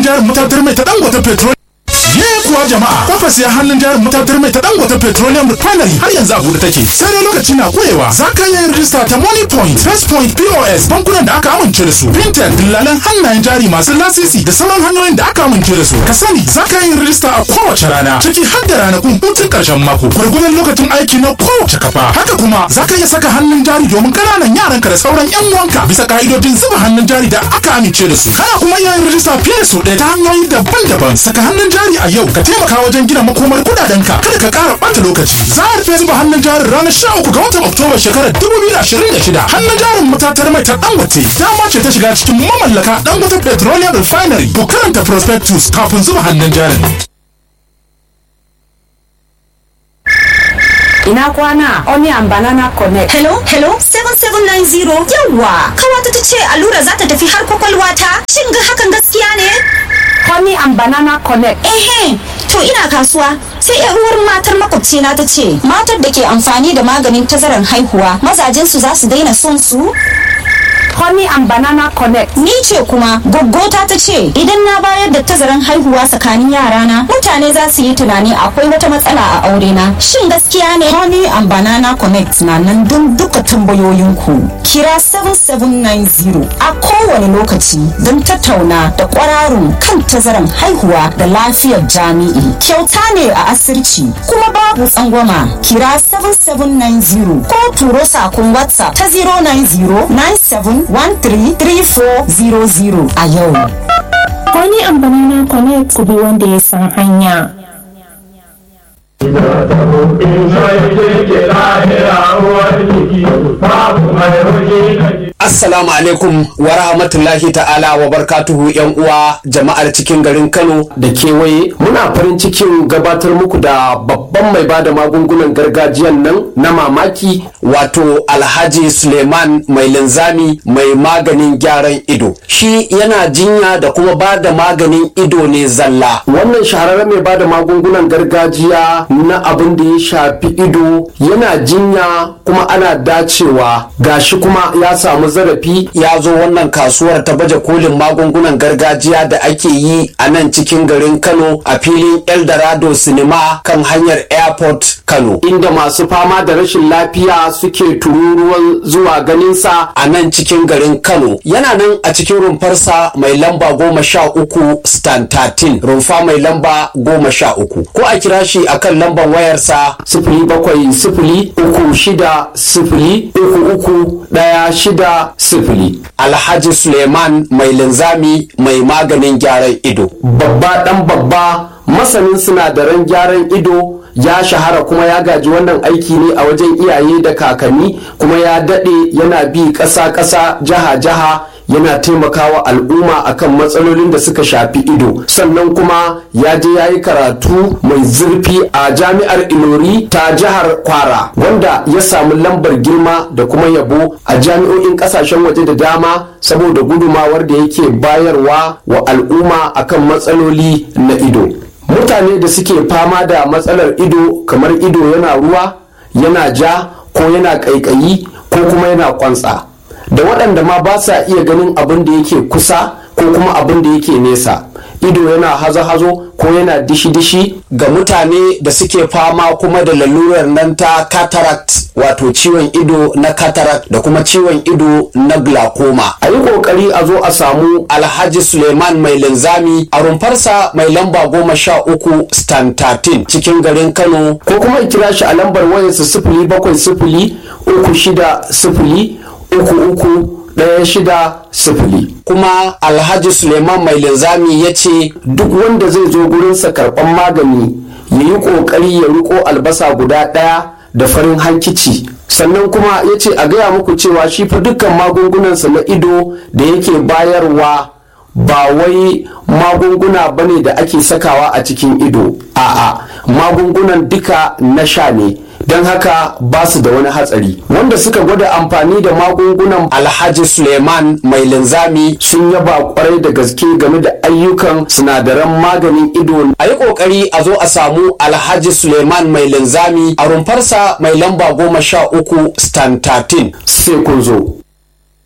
hannun jarin matatar mai ta dangote petrol Ye kuwa jama'a kafa siya hannun jarin matatar mai ta dangote petroleum refinery har yanzu a bude take sai dai lokaci na kurewa za ka yi rijista ta money point first point pos bankunan da aka amince da su fintech dillalan hannayen jari masu lasisi da sauran hanyoyin da aka amince da su ka sani za ka yi rijista a kowace rana ciki har da ranakun hutun karshen mako gwargwadon lokacin aiki na kowace kafa haka kuma za ka iya saka hannun jari domin ƙananan yaranka da sauran yan uwanka bisa ka'idojin zuba hannun jari da aka amince da su kana kuma iya yin rijista fiye da su ɗaya ta hanyoyi daban-daban saka hannun jari a yau ka taimaka wajen gina makomar kudadenka kada ka ƙara ɓata lokaci za a rufe zuba hannun jarin ranar sha uku ga watan oktoba shekarar dubu biyu da ashirin da shida hannun jarin matatar mai ta dangote dama ce ta shiga cikin mamallaka dangote petroleum refinery ku karanta prospectus kafin zuba hannun jarin Ina kwana Onion Banana Connect. Hello, hello, 7790 yawwa kawata ta ce allura za ta tafi har kwakwalwa ta shin ga hakan gaskiya ne? Honey and Banana Connect. Ehe, to ina kasuwa sai yan uwar matar makwabcina ta ce matar da ke amfani da maganin tazaran haihuwa mazajensu za su daina son su? Honey and Banana Connect. Ni ce kuma goggota ta ce idan na bayar da tazaran haihuwa tsakanin yarana mutane za su yi tunani akwai wata matsala a aure na. Shin gaskiya ne? Honey and Banana Connect na nan don duka tambayoyinku. Kira 7790 a kowane lokaci don tattauna da kwararun kan tazaran haihuwa da lafiyar jami'i. Kyauta ne a asirci kuma babu tsangwama. Kira 7790 ko turo sakon WhatsApp ta 090 97 133400 a yau. Wani amfani na connect ku bi wanda ya san hanya. Assalamu alaikum wa rahmatullahi ta'ala wa barkatuhu yan uwa jama'ar cikin garin Kano da kewaye muna farin cikin gabatar muku da babban mai bada magungunan gargajiyan nan na mamaki wato Alhaji Suleiman mai linzami mai maganin gyaran ido shi yana jinya da kuma bada maganin ido ne zalla wannan shahararren mai bada magungunan gargajiya na abin da ya shafi ido yana jinya kuma ana dacewa gashi kuma ya samu zarafi ya zo wannan kasuwar ta baje kolin magungunan gargajiya da ake yi a nan cikin garin kano a filin eldorado cinema kan hanyar airport kano inda masu fama da rashin lafiya suke tururuwan zuwa ganinsa a nan cikin garin kano yana nan a cikin rumfarsa mai lamba goma sha uku stan 13 rumfa mai lamba goma sha uku ko a kira shi akan lambar wayarsa sifili bakwai sifili uku shida sifili uku uku ɗaya shida sifili alhaji suleiman mai linzami mai maganin gyaran ido babba ɗan babba masanin sinadaran gyaran ido ya shahara kuma ya gaji wannan aiki ne a wajen iyaye da kakanni kuma ya daɗe yana bi ƙasa-ƙasa jiha-jiha yana taimakawa al'umma akan matsalolin da suka shafi ido sannan kuma ya je ya yi karatu mai zurfi a jami'ar ilori ta jihar kwara wanda ya samu lambar girma da kuma yabo a jami'o'in kasashen waje da dama saboda gudumawar da yake bayarwa wa al'umma akan matsaloli na ido mutane da suke fama da matsalar ido kamar ido yana ruwa yana ja ko yana ƙaiƙayi ko kuma yana kwantsa da waɗanda ma ba sa iya ganin abin da yake kusa ko kuma abin da yake nesa ido yana hazo-hazo ko yana dishi-dishi ga mutane da suke fama kuma da lalurar nan ta cataract wato ciwon ido na cataract da kuma ciwon ido na glaucoma a yi kokari a zo a samu alhaji suleiman mai linzami a rumfarsa mai lamba goma sha uku stan 13 cikin garin kano ko kuma kira shi a lambar wayarsa sifili bakwai sifili uku shida sifili uku uku ɗaya shida sifili kuma alhaji suleiman mai linzami ya ce duk wanda zai zo gurinsa karɓan magani ya yi ƙoƙari ya riko albasa guda ɗaya da farin hankici sannan kuma ya ce a gaya muku cewa shi fa dukkan magungunansa na ido da yake bayarwa ba wai magunguna bane da ake sakawa a cikin ido a'a magungunan duka na sha ne don haka ba su da wani hatsari wanda suka gwada amfani da magungunan alhaji suleiman mai linzami sun yaba kwarai da gaske game da ayyukan sinadaran maganin ido a yi kokari a zo a samu alhaji suleiman mai linzami a rumfarsa mai lamba goma sha uku stan 13 sai kun zo